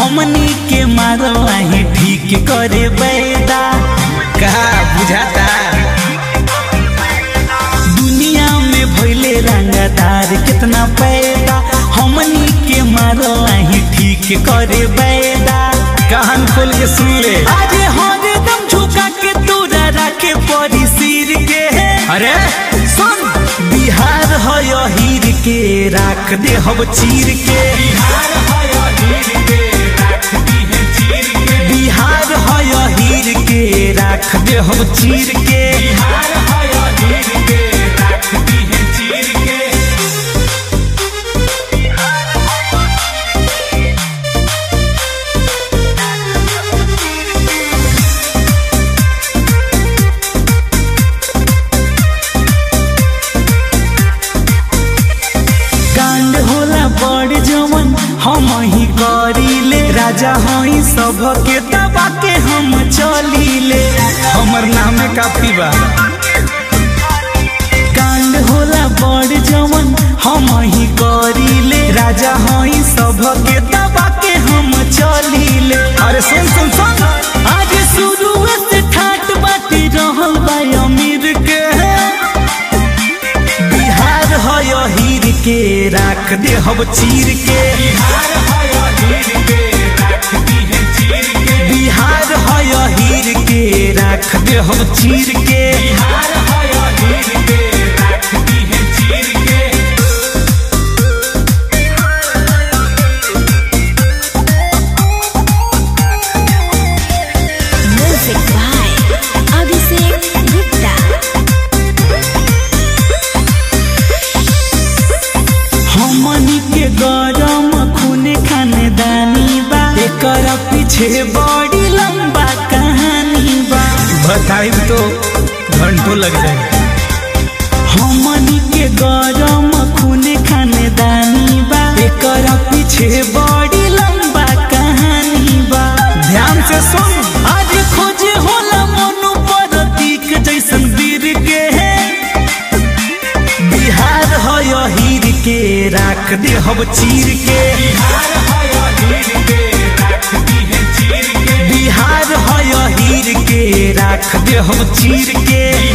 हमनी के मारवाही ठीक करे बैदा कहा बुझाता दुनिया में भइले रंगदार कितना पैदा हमनी के मारवाही ठीक करे बैदा कान खोल के सुन ले अरे हरदम झुका के तोरा रखे परी सिर के अरे सुन बिहार है हीर के राख दे हम चीर के बिहार है हीर के राख दे हम चीर के कांड होला बड़ जवन हम ही करीले राजा हई सब के दबा के हम चलीले हमर नामे काफी बा कांड होला बड़ जवन हम ही करीले राजा हई सब के दबा के हम चलीले अरे सुन सुन सुन आज शुरू से ठाट बाटी रहल बा अमीर के बिहार है हीर के राख दे हम चीर के बिहार है हीर के राख दे हम चीर के Music by Abhishek Gupta. हमनी के गरम खून खानदानी बा एकर पीछे बड़ी लंबा कहानी बा बताई तो घंटों लग जाए हमनी के गरम खून खानदानी बा एकर पीछे बड़ी लंबा कहानी बा ध्यान से सुन आज खोजे होला मनु प्रतीक जैसन वीर के बिहार है हीर के राख दे हम चीर के बिहार है हीर के राख दे हम चीर के